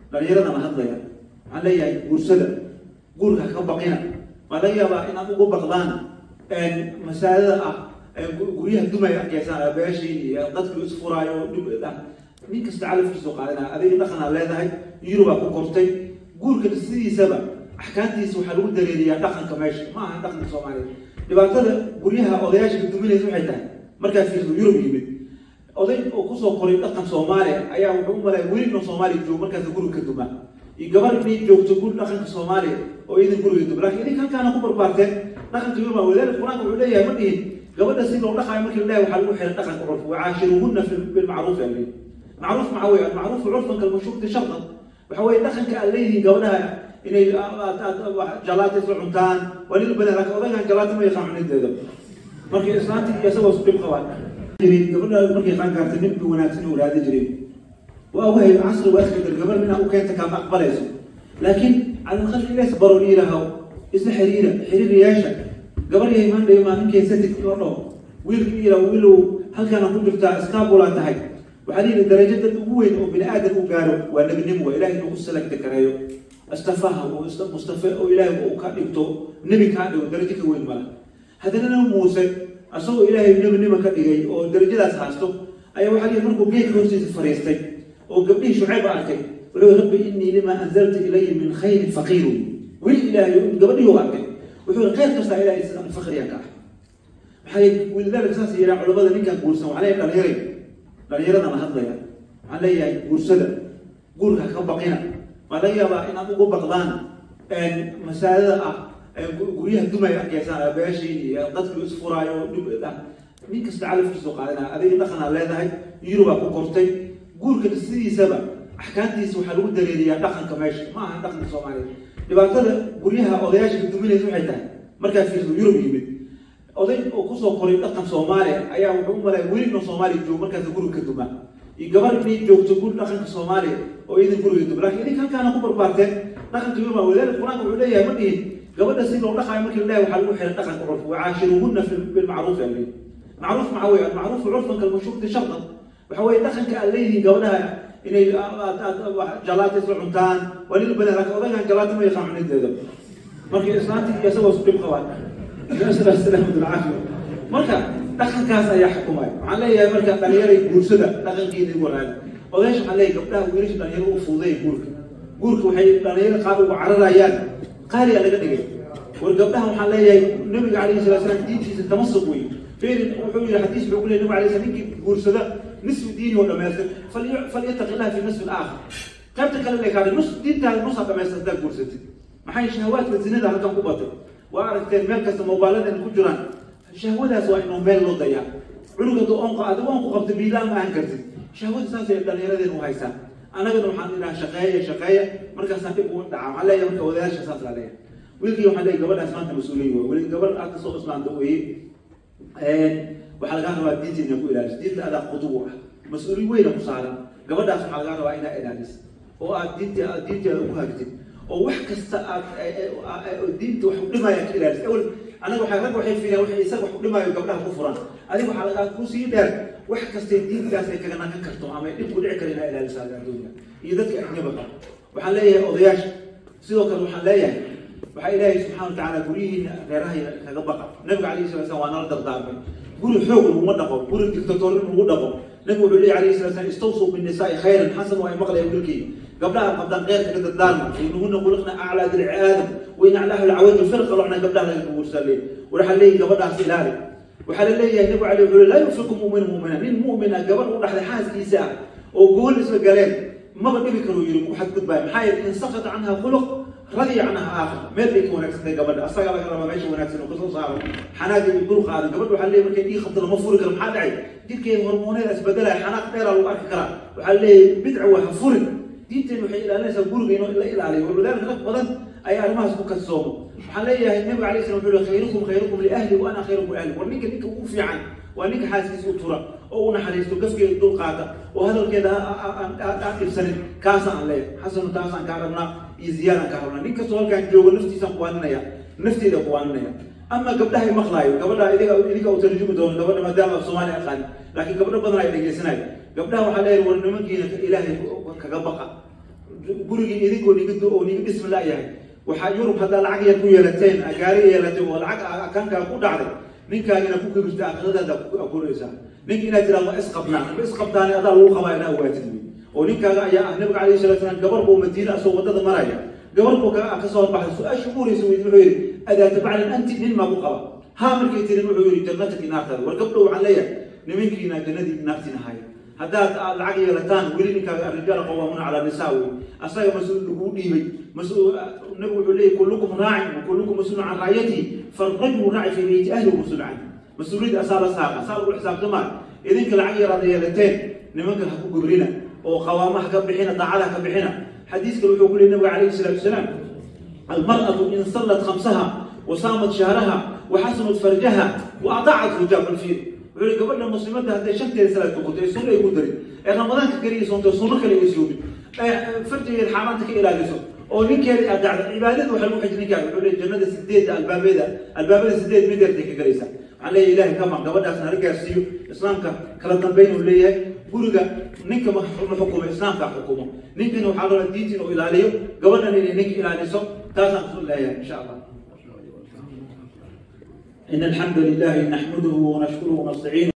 dhalinyarada la hadlaya waxaan leeyahay guursada guurka ka baqina waa laga yaabaa inaad ugu baqdaan masaajada ah guryaha dumaya arkaysaan abeeshiin iyo dadku isfuraayo nin kasta calafkiisu qaadanaya adiga dhaqanaa leedahay yurubaa ku kortay guurka sidiisaba axkaamtiisa waxaa lagu dareeriyaa dhaqanka meesha ma aha dhaqanka soomaaliya dhibaatada guryaha odayaasha duminaysa waxay tahay markaa fiirso yurub yimid oday oo kusoo koray dhaqan soomaaliya ayaa wuxuu u malaya weli inuu soomaaliya joogo markaas guriga ka duma iyo gabar inay joogto guri dhaqanka soomaaliya oo idin guriga duma laakiin idinka halkaana ku barbaarteen dhaqanka yurub wadaalika qur-aanka wuxuu leeyahay ma dhihin gabadha si loo dhaqaayo markii la leeyahay waxaa lagu xiray dhaqanka curf wacaashiruhunna bilmacruuf yaa leeyahay macruuf maxaa weeye almacruufu curfan kalmashuuqti shartan waxa weeye dhaqanka aad leeyihiin gabadhaha inay jalaata isla cuntaan waa nin badan laakiin odagaan jalaata ma yaqaan cunideeda markii islaanti iyo isagoo isku dhib qabaan jirin gabadha markay qaan gaartay nin wanaagsan oo raadi jirin waa wahay casri waa iska dar gabar inaa u keenta kaama aqbalayso laakiin cala aqal ilaas baro dhiirahaw isla xiriira xiriiriyaasha gabar yahay maandhay maalinkee satig loo dhaw wiilka ila wiilow halkaana ku jirtaa iskaabulaa tahay waxaa lihi darajada ugu weyn oo bini aadan u gaaro waa nebinimo waa ilahay inuu ku salagta kareeyo istafaha oo mustafe oo ilaahay uu ka dhigto nebi kaa dhigo darajo ka weyn mala haddana nabi muuse asagoo ilaahay nebinimo ka dhigay oo darajadaas haasto ayaa waxaa lihi markuu geedka hoostiisa fariistay oo gabdhihii shucayb arkay wuxuu rabbi innii lima anzalta ilaya min khayrin faqiirun weli ilaahay gabadhihii u arkay wuxuu khayr kastaa ilaahay sidaan fakriya ka ah maxay wilidaalika saas yidhaha culamada ninkan guursan waxaa leeyahay dhalinyaray dhalinyarada la hadlaya waxaan leeyahay guursada guurka ka baqina waa laga yaabaa inaad ugu baqdaan masaajada ah guryaha dumaya arkaysaan abeeshiin iyo dadku isfuraayo nin kasta calafkiisu qaadanaya adiga dhaqanaa leedahay yurubaa ku kortay guurka sidiisaba axkaamtiisa waxaa lagu dareeriyaa dhaqanka meesha ma aha dhaqanka soomaaliya dhibaatada guryaha odayaasha duminaysa waxay tahay markaa fiirso yurub yimid oday oo kusoo koray dhaqan soomaaliya ayaa wuxuu u malaya weli inuu soomaaliya joogo markaas guriga ka duma iyo gabar inay joogto guri dhaqanka soomaaliya oo idin guriga duma laakiin idinka halkaana ku barbaarteen dhaqanka yurub wadaalika qur-aanka wuxuu leeyahay ma dhihin gabadha si loo dhaqaayo markii la leeyahay waxaa lagu xiray dhaqanka curf wacaashiruhunna bilmacruuf yaa leeyahay macruuf maxaa weeye almacruufu curfan kalmashuuqti shartan waxa weeye dhaqanka aad leeyihiin gabadhaha inay jalaata isla cuntaan waa nin badan laakiin odagaan jalaata ma yaqaan cunideeda markii islaanti iyo isagoo isku dhib qabaan salaamatulcaafiya marka dhaqankaas ayaa xukumaya waxaan leeyahay marka dhalinyaray guursada dhaqankeedii wanaag odayaasha waxaan leeyahay gabdhaha wiilasha dhalinyaro u fuuday guurka guurka waxay dhalinyaro qaar ugu cararayaan qaaliyaa laga dhigay war gabdhaha waxaan leeyahay nabiga calayhi salatu salaam diintiisa tamasuk wey فين وحول الحديث بيقول النبي عليه الصلاه والسلام جورسدا نصف ديني ولا ما فليتق الله في النصف الاخر قبل كلام لك هذا نص دين تاع نص ما يصدق جورستي ما حي شهوات الزنا ده هلكم قبطه وعرفت المال كاس موبايلات ان كجران شهوة سواء انه مال لو ضيع عنق دو انق ادو انق قبط بيلا ما انكرت شهوة ساس دليرده انه هيسا انا قد waxaan ila shaqeeyo shaqeeyo markaas aan dib u dhaca waxaan leeyahay marka wadaasha saas la leeyahay wiilkii waxaan leeyahay gabadhaas maanta mas-uuliyin waa weli gabadh aad kasoo islaanta weeye waxaa lagaa rabaa diinta inaa ku ilaaliso diinta adaa qudubu ah mas-uuliyad weyna ku saaran gabadhaas waxaa lagaa rabaa inaa ilaaliso oo aad diinta aad diinteeda ugu hagtid oo wax kasta aad diinta wax u dhimaya ka ilaaliso awal anaga waxay rag waxay fiilaan waxay isaga wax u dhimaayo gabdhaha ku furan adiga waxaa lagaa ku sii dheer wax kastay diintaas ay kaga nakan karto ama dhib ku dhici kara inaa ilaaliso adduunka iyo dadka ajnabaka waxaan leeyahay odayaasha sidoo kale waxaan leeyahay waxaa ilaahay subxana watacaala guryihiina reerahay kaga baqa nabiga calayhi salatu slam waa nala dardaarmay guri xoog laguma dhaqo guri dictatorin lagu dhaqo nabigu wuxuu leeyahy alayhi salatu slam istawsuu binnisaai khayran xasan waa maqlaya wilkii gabdhaha qabdan qeyrka ka dardaarma inuhuna quliqna aclaa dilci aadam wain aclaahu lcawadu firqa locna gabdhaha laga guursaa leey waxaa leeyahy gabadhaas ilaali waxaa la leeyahay nabigu calay wuxuu laa yufiku mu'min mu'mina nin mu'mina gabadh u dhaxday xaaskiisa ah oo gool isla galeen maba dhibi karuu yiri ku xadgudbaayo maxaa yeele in sakata canha khuluq radiya canha aakhir meel bay ka wanaagsantay gabadha asagaa laga rabaa meesha wanaagsan oo kasoo saaro xanaagga iyo dul qaadan gabadha waxaa leeyahay markay dhii qabto lama furi karo maxaa dhacay jidhkeeda hormooneeda isbedelaya xanaaq dheeraa lagu arki karaa waxaa leeyahay bidca waa ha furin diinteenu waxay ilaalinaysaa guriga inuu la ilaaliyo walidaalika rag badan ayaa arrimahaas ku kadsoomo waxaan leeyahay nabiga alayh salam wuxuu yihi khayrukum khayrukum liahli wa ana khayrukum liahli war ninka ninka ugu fiican waa ninka xaaskiisa u tura oo u naxariisto gafkeeda dul qaata oo hadalkeeda aan dhibsanin kaasa aan leeyahay xasanu taasaan kaa rabnaa iyo ziyaadaan kaa rabnaa nin kastoo halkaan joogo naftiisaan kuwaaninaya nafteeda kuwaaninaya ama gabdhahay maqlaayo gabadha idiga idinka u tarjumi doono gabadha maadaama af soomaali aqaan laakiin gabdho badan ay dhegeysanayo gabdhaha waxaa leeyahay war nimankiina ilaahay kaga baqa gurigii idinkoo niga oo niga dhismi la-yahay waxaa yurub haddaa lacag yar ku yeelateen gaari yeelatay oo lacag akankaa ku dhacday ninkaagina ku kibirta aakhiradaada akuraysaa ninka inaad tiraa ma isqabnaa ma isqabtaani adaa lagu qabaa inaa ogaatid wey oo ninkaaga ayaa ah nabiga calayhi salatu salaam gabar buu madiina asoo wadada maraya gabar buu ka soo baxay su-aasha ugu horeysa weydi wuxuu yidhi adaata baclin anti nin maa ku qaba haa markay tirin wuxuu yidhi jannataki naartaada war gabdho waxaan leeyahay nimankiina jannadii naartiina haya haddaad aad lacag yeelataan weli ninkaaga arrijaal qawaamuuna calaa nisaa wey asaga mas-uul laguu dhiibay mas-uul nabigu wuxuu leeyahy kullukum raacin wa kullukum mas-uulun can raayatihi farajulu raaci fi beyti ahli wa mas-uul canhu mas-uuliyadda asaa la saara asaa lagu xisaabtamaa idinka lacag yaraad yeelateen nimanka ha ku gobrina oo qawaama ha ka bixina daacada ha ka bixina xadiiska wuxuu ku leeyay nabiga calayhi salaatu wasalaam almar'atu in sallat khamsaha wa saamat shahraha wa xasanat farjaha wa ataacat zawjaha balfiir wuxuu yihi gabadha muslimadda hadday shanteeda salaad tukato ee sunna ay ku darin ee ramadaanka keliya soonto sunno kale ay soomin ee farjigeeda xaaraanta ka ilaaliso oo ninkeeda aad dacdo cibaadada waxa lagu xijin ninkaaga wuxuu leeyahy jannada sideedda albaabeeda albaabada sideed mideertay ka galaysaa waxaan leeyahay ilahay kama gabadhaasna hala gaarsiiyo islaamka kala dambayn uu leeyahay guriga ninka ma xukumo islaamka xukumo ninkana waxaa loo diinta inuu ilaaliyo gabadhan inay ninka ilaaliso taasaan kusu leeyahay insha allah إن الحمد لله نحمده ونشكره ونستعينه